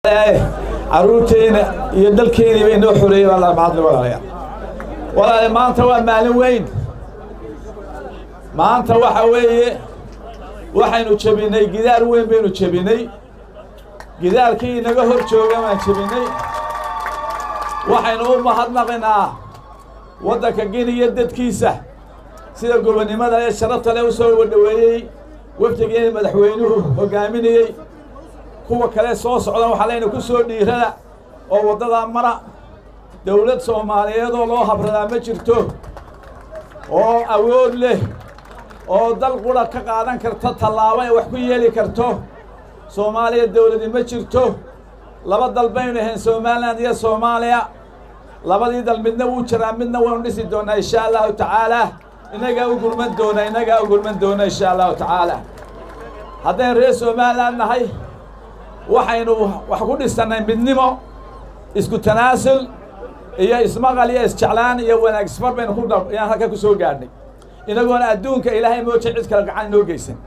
caruurteena iyo dalkeeniiba inoo xoreeyey baa mahadli walaalayaal walaale maanta waa maalin weyn maanta waxa weeye waxaynu jebinay gidaar weyn baynu jebinay gidaarkii inaga hor jooga baan jebinay waxaynu u mahadnaqinaa waddanka giniya dadkiisa sida gobonnimada ee sharafta leh u soo dhoweeyey wafdigeena madaxweynuhu hoggaaminayey kuwa kale soo socdan waxaa leyna ku soo dhiirada oo waddadaa mara dawlad soomaaliyeed oo loo habradaa ma jirto oo awood leh oo dal qura ka qaadan karta tallaabo ay wax ku yeeli karto soomaaliya dawladi ma jirto laba dal baynu ahayn somalilan iyo soomaaliya labadii dal midna wuu jiraa midna waynu dhisi doonaa insha allahu tacaala innagaa u gurman doona innagaa u gurman doona insha allahu tacaala haddaynu reer somalilan nahay waxaynu wax ku dhisannay midnimo isku tanaasul iyo ismaqal iyo isjeclaan iyo wanaag isfar baynu ku yaan halka ku soo gaadhnay inagoona adduunka ilaahay mooje cid kale gacan inoo geysan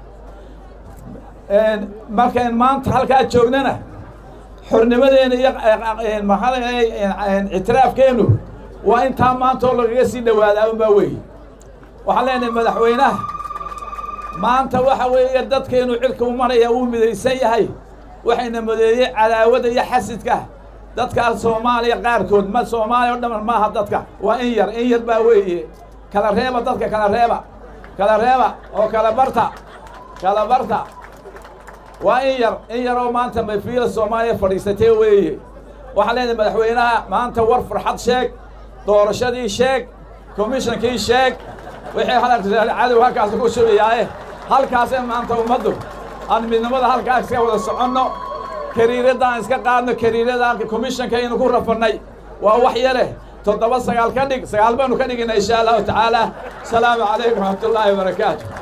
markayn maanta halkaa joognana xornimadeena iyo maxaa ictiraafkeennu waa intaa maanta oo lagaga sii dhowaadaa unbaa weeye waxaan leenahay madaxweynaha maanta waxa weeye dadkeenu cirka u maraya uu midaysan yahay waxayna modeeyey cadaawada iyo xasidka dadkaas soomaaliya qaarkood ma soomaaliya o dhaman maaha dadka waa in yar in yar baa weeye kala reeba dadka kala reeba kala reeba oo kala barta kala barta waa in yar in yar oo maanta mafiila soomaaliya fadhiisatee weeye waxaan leenahay madaxweynaha maanta war farxad sheeg doorashadii sheeg komishonkii sheeg wixii cadow halkaas ku shubayaaye halkaasee maanta ummaddu aan midnimada halkaa iska wada soconno kariiradaan iska qaadno kariirada komishanka aynu ku rafannay waa wax yare toddoba sagaal ka dhig sagaal baynu ka dhigina insha allahu tacaala asalaamu calaykum waraxmatullaahi wabarakaatu